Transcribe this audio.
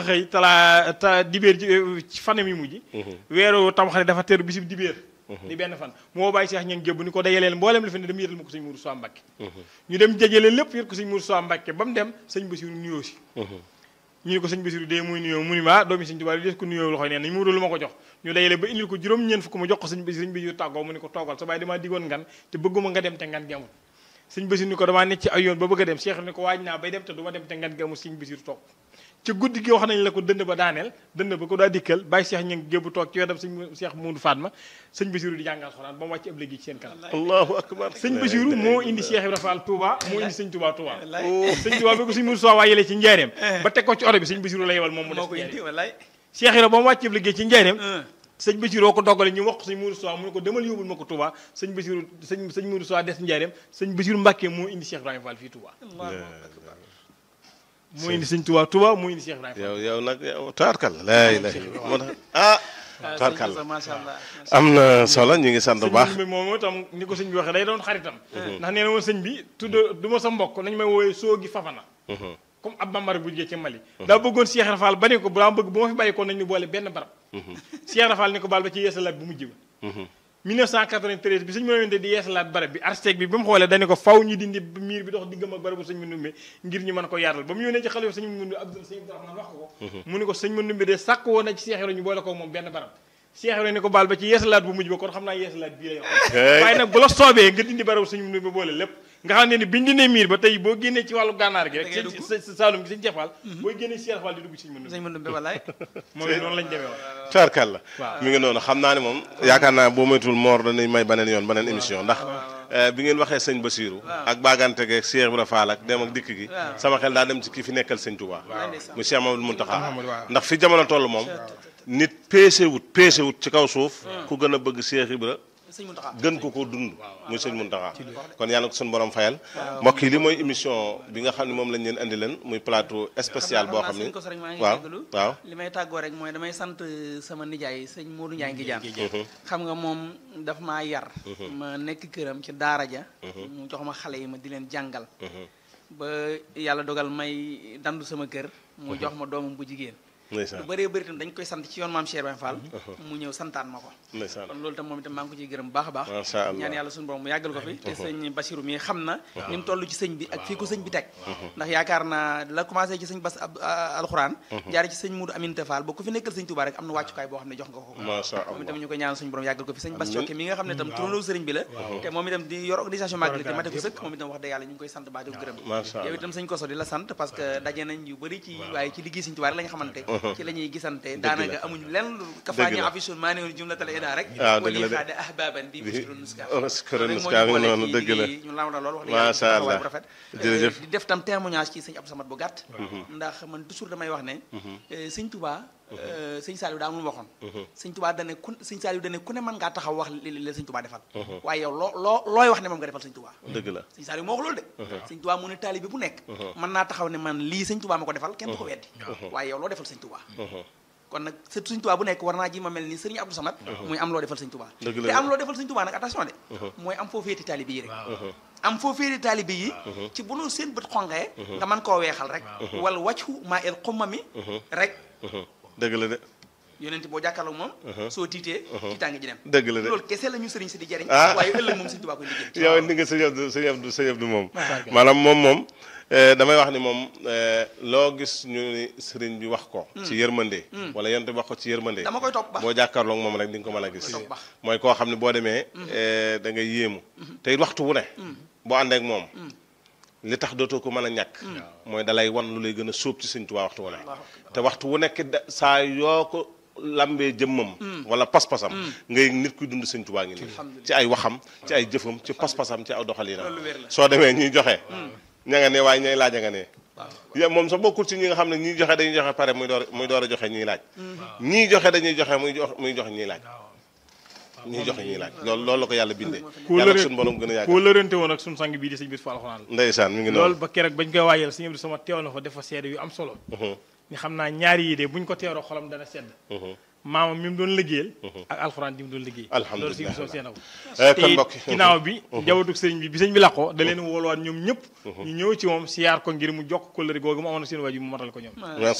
xëy talaa ta dibéer ci fanam yi mujj weeru tamxarit dafa teru bisib dibéer di benn fan moo bàyyi seex ñeen gébb ni ko dajaleel mboolem li fi ne dem yëtal ma ko sëñ Mourou Sow Mbacke ñu dem jajale lépp yët ko sëñ Mourou Sow Mbacke ba mu dem sëñ Bassirou nuyoo si ñu ne ko sëñ Bassirou dee muy nuyoo mu ni ma doomi sëñ Tuubaa des ko nuyoo loxoy neen nañ mu lu ma ko jox ñu dajale ba indil ko juróom ñeen fukk mu jox ko sëñ Bassirou sëñ Bassirou tàggoo mu ni ko toogal sa baay damaa digoon ngan te bëgguma nga dem te ngan gi amul sëñ Bassirou ni ko damaa nekk ci ay yoon ba bëgg a dem Cheikh ni ko waaj naa bay dem te du ma dem te ngan gi amul sëñ Bassirou toog ci guddi gi wax nañ la ko dënd ba daaneel dënd ba ko daa dikkal bàyyi Cheikh ña ngi gébbu toog ci wetam sëñ Cheikh Moudou Fatma sëñ Bassirou di jàngal xoraan ba mu wàcc ab léegi ci seen kanam allahu akbar sëñ Bassirou moo indi Cheikh Ibrahima Fall Touba moo indi sëñ Touba Touba sëñ Touba bi ko sëñ Moudou Sow waayelee ci njaareem ba teg ko ci oto bi sëñ Bassirou la yebal moom mu def ci njaareem Cheikh Ibrahima ba mu wàcc ab liggéey ci njaareem sëñ Bassirou ko doggale ñu wax ko sëñ Moudou Sow mu ne ko demal yóbbul ma ko Touba sëñ Bassirou sëñ sëñ Moudou Sow des njaareem sëñ Bassirou Mbacke moo indi Cheikh Ibrahima Fall fii Touba moo indi sëñ Touba Touba moo indi Cheikh Ibrahima yow yow nag yow taarkal laa ilaha illa moo tax ah taarkal macha allah am na solo ñu ngi sant bu baax sëñ bi moom itam ni ko sëñ bi waxee day doon xaritam ndax nee na woon sëñ bi tudd du ma sa mbokk nañu may woowee soogi fafana comme ab bambara bu jugee ci Mali daa bëggoon Cheikh Rafal ba ne ko daa bëgg bu ma fi bàyyi ko nañ ñu boole benn barab Cheikh Rafal ni ko baal ba ci yeesalaat bu mujj ba 1993 bi sëñ mënante di yeesalaat barab bi architecte bi ba mu xoolee dañu ko faw ñu dindi miir bi dox diggam ak barabu sëñ Mandumbe ngir ñu mën ko yaatal ba mu yónnee ci xalifa sëñ Mandumbe Abdou sëñ Abdourahmane wax ko ko mu ni ko sëñ Mandumbe de sàkk woon na ci Cheikh Ibra ñu boole ko moom benn barab Cheikh Ibra ni ko baal ba ci yeesalaat bu mujj ba kon xam naa yeesalaat bii la yow waaye nag bu la soobee nga dindi barabu sëñ Mandumbe boole lépp nga xam ne ni biñ dindee miir ba tey boo génnee ci wàllu gànnaar gi rek sëñ Saalum gi sëñ Jefal booy génnee ci Cheikh Fall di dugg ci sëñ Mandumbe sëñ Mandumbe wallaay moom noonu lañ demee woon taarkal la mi ngi noonu xam naa ne moom yaakaar naa boo moytul moor danañ may beneen yoon beneen émission ndax bi ngeen waxee sëñ Bassirou ak bagante geeg Cheikh Ibra Fall ak dem ak dikk gi sama xel daa dem ci kii fi nekkal sëñ Touba mu Cheikh Mamadou Mountakha ndax fi jamono toll moom nit peese wut peese wut ci kaw suuf ku gën a bëgg Cheikh Ibra gën ko ko dund muy sëñ Mountakha kon yàlla ko suñu borom fayal mbokk yi li mooy émission bi nga xam ne moom lañ leen andi leen muy plateau spécial boo xam ne waaw waaw li may tàggoo rek mooy damay sant sama nijaay sëñ Modou Ndiaye ngi jaan xam nga moom daf maa yar ma nekk këram ci daara ja mu jox ma xale yi ma di leen jàngal ba yàlla dogal may dandu sama kër mu jox ma doomam bu jigéen lu bëree bëri itam dañ koy sant ci yoon maam Cheikh Ibrahima Fall mu ñëw santaan ma ko kon loolu itam moom itam maa ngi ko ciy gërëm bu baax a baax ñaan yàlla suñu borom mu yàggal ko fi te sëñ Bassirou mi xam na ni mu toll ci sëñ bi ak fii ko sëñ bi teg ndax yaakaar naa la commencé ci sëñ Bass alxuraan jaare ci sëñ Moudou Aminta Fall ba ku fi nekkal sëñ Touba rek am na wàccukaay boo xam ne jox nga ko moom itam ñu koy ñaan suñu borom yàggal ko fi sëñ Bass Cokke mi nga xam ne itam turandoo sëriñ bi la te moom itam di yor organisation magal te mate ko sëkk moom itam wax dëgg yàlla ñu ngi koy sant baa di ko gërëm yow itam sëñ Koso di la sant parce que daje nañ yu bëri ci waaye ci liggéey sëñ Touba rek la nga xamante ci la ñuy gisante te daanaka amuñu lenn kafaañu afisun maa ne woon jumlatal ida rek waaw dëgg la de xaade ahbaban bi biskiro nuska nuska nuska ngi noonu dëgg la ñu lam la lool wax macha allah bu rafet jërëjëf di def tam témoignage ci sëñ Abdou Samad bu gàtt ndax man toujours damay wax ne sëñ Touba sëñ Saliou daa mun waxoon sëñ Touba dane ku sëñ Saliou dane ku ne mën ngaa taxaw wax li la sëñ Touba defal waaye yow loo loo looy wax ne moom nga defal sëñ Touba dëgg la sëñ Saliou moo wax loolu de sëñ Touba mu ne taalibe bu nekk mën naa taxaw ne man lii sëñ Touba ma ko defal kenn du ko weddi waaye yow loo defal sëñ Touba kon nag sët sëñ Touba bu nekk war naa ji ma mel ni sëriñ Abdou Samad muy am loo defal sëñ Touba te am loo defal sëñ Touba nag attention de mooy am foo féeti taalibe yi rek am foo féeti taalibe yi ci bu nu seen bët xonqee nga mën koo weexal rek wala wàccu maa el xumma mi rek dëgg la de yonent boo jàkkaarloo moom soo tiitee tiitaange ji dem dëgg la de loolu kese la ñu sëriñ si di jariñ ah waaye ëllëg moom sëñ Touba koy liggéey yow ni nga sëñ Abdou sëñ Abdou sëñ Abdou moom maanaam moom moom damay wax ni moom loo gis ñu ni sëriñ bi wax ko ci yërmande wala yonent bi wax ko ci yërmande dama koy topp ba boo jàkkaarloog moom rek di nga ko mën a gis topp ba mooy koo xam ne boo demee da ngay yéemu te it waxtu wu ne boo àndee ak moom li tax dootoo ko mën a ñàkk mooy dalay wan lu lay gën a sóob ci sëñ Tuubaa waxtu wu ne te waxtu wu nekk da saa yoo ko lambee jëmmam wala pas-pasam ngay nit kuy dund sëñ Tuubaa ngi nii ci ay waxam ci ay jëfam ci pas-pasam ci aw doxalinam soo demee ñuy joxe ña nga ne waaye ñay laaj a nga ne ya moom sax bokkul ci ñi nga xam ne ñiy joxe dañuy joxe pare muy door muy door a joxe ñiy laaj ñii joxe dañuy joxe muy jox muy joxe ñiy laaj ñiy joxe ñiy laaj loolu loolu la ko yàlla bindee yàlla suñu borom gën a yàgg koo lërante woon ak suñu sang bii di sëñ bis fa alxuraan la ndeysaan mi ngi loolu noonu ba keroog bañ koy waajal sëñ Abdou sama teew na fa dafa seede yu am solo ni xam naa ñaari yi de buñ ko teeroo xolam dana sedd maamam mi mu doon liggéeyal ak alxuraan ji mu doon liggéey Alhamdulillah. loolu si soo seen aw Eh, te kon it mbokk ginnaaw bi njabootu sëriñ bi bi sëñ bi làqoo da leen wooluwaat ñoom ñëpp ñu ñëw ci moom siyaar ko ngir mu jokk kóllëre googu mu amoon ak seen waajur mu matal ko ñoom